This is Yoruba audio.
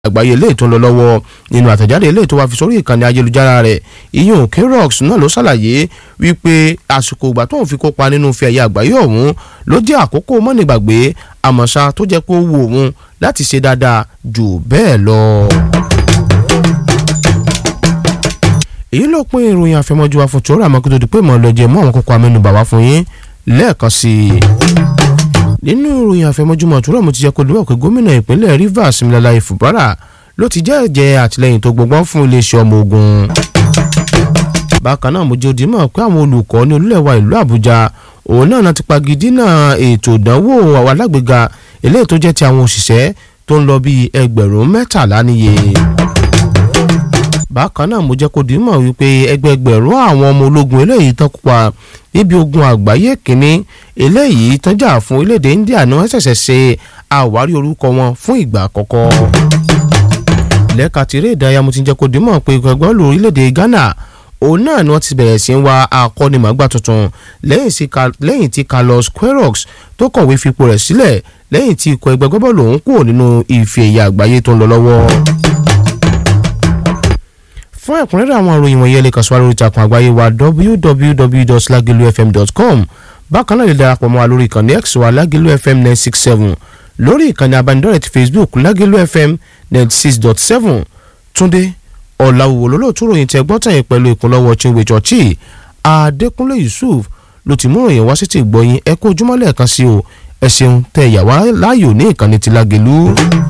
àgbáyé eléyìí tó ń lọ lọ́wọ́ nínú àtẹ̀jáde eléyìí tó wá fi sórí ìkànnì ayélujára rẹ̀ ìyún K-Rox náà ló ṣàlàyé wípé àsìkò ìgbà tóun fi kópa nínú ife ẹ̀yẹ àgbáyé ọ̀hún ló jẹ́ àkókò mọ́nìgbàgbé àmọ́ṣá tó jẹ́ pé ó wù òun láti ṣe dáadáa jù bẹ́ẹ̀ lọ. èyí ló pín ìròyìn àfẹmọ́jú wa fún tòórà mọ́kútó di pé mọ́ lọ́jẹ́ mọ́ àwọn kókó amẹ́nubà wá fún yín lẹ́ẹ̀kan sí i nínú ìròyìn àfẹmọ́júmọ́ tòórà mo ti jẹ́ kó lówó pé gómìnà ìpínlẹ̀ Rivers Similala Ifubara ló ti jẹ́ ẹ̀jẹ̀ àtìlẹ́yìn tó gbọgbọ́n fún iléeṣẹ́ ọmọ ogun bákan náà mo jẹ́ òdì mọ̀ pé àwọn olùkọ́ ní olúlẹ̀wà ìlú Àbújá òun náà náà ti pagidínà ètò ìdánwò àwọn alágbèéga eléyìí tó jẹ́ ti àwọn òṣìṣẹ́ tó ń lọ bíi ẹgbẹ̀rún mẹ́tàlá níye bákan náà mo jẹ́ kó di mọ̀ wípé ẹgbẹgbẹ̀rún àwọn ọmọ ológun eléyìí tán kópa níbi ogun àgbáyé kínní eléyìí tán jà fún orílẹ̀-èdè India ni wọ́n ṣẹ̀ṣẹ̀ ṣe àwárí orúkọ wọn fún ìgbà àkọ́kọ́. lẹ́ka tìrẹ ìdárayá mo ti jẹ́ kó di mọ̀ pé gbẹ̀gbọ́n lu orílẹ̀-èdè Ghana òun náà ni wọ́n ti bẹ̀rẹ̀ sí ń wa akọ́nimọ̀gbà tuntun lẹ́yìn tí Carlos Queiroz tó kọ̀wé fipò rẹ̀ sílẹ̀ lẹ́yìn tí ikọ̀ ẹgbẹ́ gbọ́bọ̀lù òun kúrò nínú ife ẹ̀yẹ àgbáyé tó ń lọ lọ́wọ́ fún ẹ̀kúnrẹ́rẹ́ àwọn ìròyìn wọ̀nyí ẹ lè kàn sí wa lórí ìtàkùn àgbáyé wa www.lagilufm.com bákan náà lè darapọ̀ mọ́ wa lórí ìkànnì x wa lagilu fm nine six seven lórí ìkànnì abánidọ́rẹ̀ ti facebook lagilu fm ninety six dot seven túndé ọ̀làwùwò lólóòtú ròyìn tẹ gbọ́n tẹ̀yìn pẹ̀lú ìkúnlọ́wọ́ chinwe chọ́ọ̀chì adékúnlé yusuf ló ti mú ròyìn wá sí ti gbọ́yìn ẹ kó ojúmọ́ lẹ́ẹ̀kan sí o ẹ ṣeun tẹ ìyàwó láàyò ní ìkànnì ti lágẹ̀lú.